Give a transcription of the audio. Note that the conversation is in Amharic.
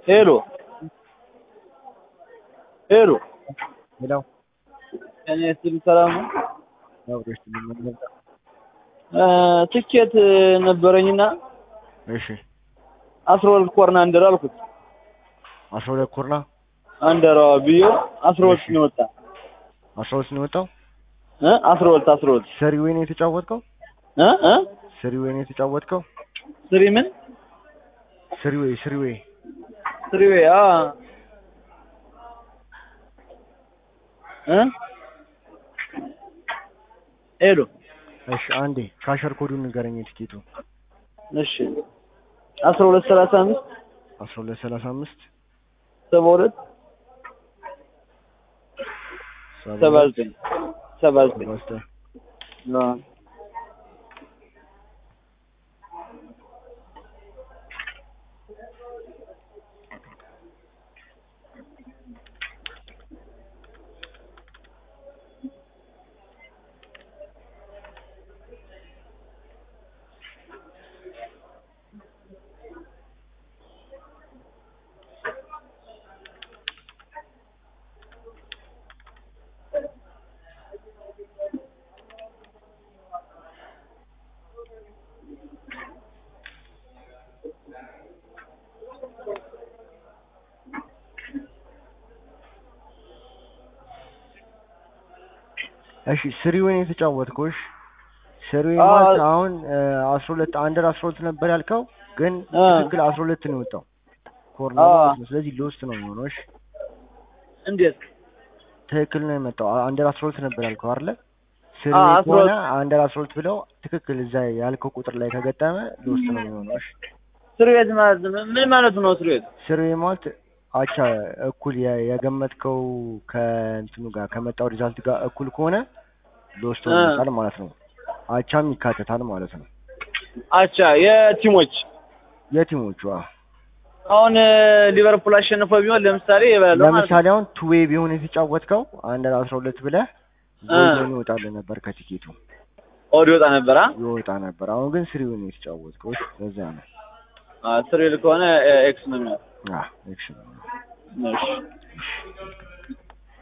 ሄሎ ሄሎ ሄሎ እኔ ስል ሰላም ነው። አብሮሽ ትልመደ እ ትኬት ነበረኝና እሺ አስራ ሁለት ኮርና አንደር አልኩት። አስራ ሁለት ኮርና አንደሯ ብዮ አስራ ሁለት ነው የወጣ አስራ ሁለት ነው የወጣው። እ አስራ ሁለት አስራ ሁለት ሰሪ ወይ ነው የተጫወትከው? እ እ ሰሪ ወይ ነው የተጫወትከው? ስሪ ምን ስሪ ወይ ስሪ ወይ ስሪ ወይ አ እ ሄሎ እሺ አንዴ ካሸር ኮዱን ንገረኝ የትኬቱ እሺ አስራ ሁለት ሰላሳ አምስት አስራ ሁለት ሰላሳ አምስት ሰባ ሁለት ሰባ ዘጠኝ ሰባ ዘጠኝ ሰባ ዘጠኝ አ እሺ ስሪ ወይ ነው የተጫወትከው? እሺ ስሪ ወይ አ- ማለት አሁን አስራ ሁለት አንደር አስራ ሁለት ነበር ያልከው፣ ግን አ። ትክክል አስራ ሁለት ነው የወጣው ኮርና አ። ማለት ነው። ስለዚህ ሎስት ነው የሚሆነው። እሺ እንዴት ትክክል ነው የመጣው። አንደር አስራ ሁለት ነበር ያልከው አይደለ? ስሪ አ፣ ወይ አስራ ከሆነ ሁለት አንደር አስራ ሁለት ብለው ትክክል እዛ ያልከው ቁጥር ላይ ከገጠመ ሎስት ነው የሚሆነው። እሺ ስሪ ቤት ማለት ምን ማለት ነው? ስሪ ቤት ስሪ ወይ ማለት አቻ እኩል የ- የገመትከው ከእንትኑ ጋር ከመጣው ሪዛልት ጋር እኩል ከሆነ ሎስት አ። ይመጣል ማለት ነው። አቻም ይካተታል ማለት ነው። አቻ የቲሞች የቲሞቹ አዎ። አሁን ሊቨርፑል አሸንፎ ቢሆን ለምሳሌ ይበላል ማለት ነው። ለምሳሌ አሁን ቱዌ ቢሆን የተጫወትከው አንድ አስራ ሁለት ብለህ አ። ጎል ይወጣልህ ነበር ከቲኬቱ ኦድ ይወጣ ነበር። አ ይወጣ ነበር። አሁን ግን ስሪውን የተጫወትከው እሺ፣ ለዛ ነው። አ ስሪ ከሆነ ኤክስ ነው የሚሆነው። አዎ ኤክሽን እሺ